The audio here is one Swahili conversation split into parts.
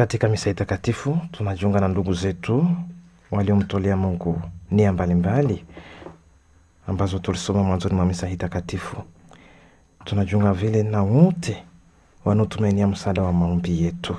Katika misa hii takatifu tunajiunga na ndugu zetu waliomtolea Mungu nia mbalimbali ambazo tulisoma mwanzoni mwa misa hii takatifu. Tunajiunga vile na wote wanaotumainia msaada wa maombi yetu,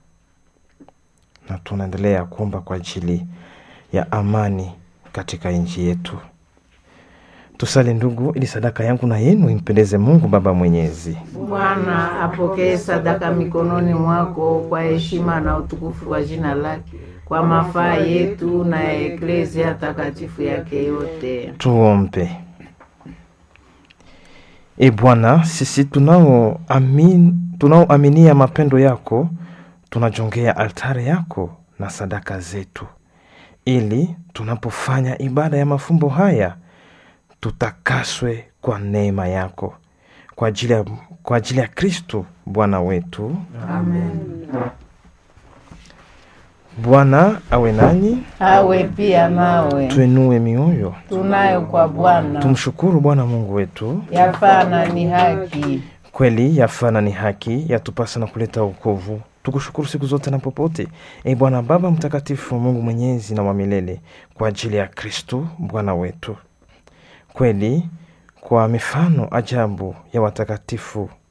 na tunaendelea kuomba kwa ajili ya amani katika nchi yetu. Tusali ndugu, ili sadaka yangu na yenu impendeze Mungu Baba Mwenyezi. Bwana apokee sadaka mikononi mwako kwa heshima na utukufu wa jina lake, kwa mafaa yetu na ya eklezia takatifu yake yote. Tuombe. E Bwana, sisi tunaoamin, tunaoaminia mapendo yako tunajongea altare yako na sadaka zetu, ili tunapofanya ibada ya mafumbo haya tutakaswe kwa neema yako kwa ajili ya, kwa ajili ya Kristo Bwana wetu. Amen. Bwana awe nanyi, Awe pia nawe, tuinue mioyo, tunayo kwa Bwana tumshukuru Bwana Mungu wetu. yafaa na ni haki. Kweli yafana ni haki, yatupasa na kuleta wokovu. Tukushukuru siku zote na popote, e Bwana Baba Mtakatifu, Mungu mwenyezi na wa milele, kwa ajili ya Kristo Bwana wetu. Kweli kwa mifano ajabu ya watakatifu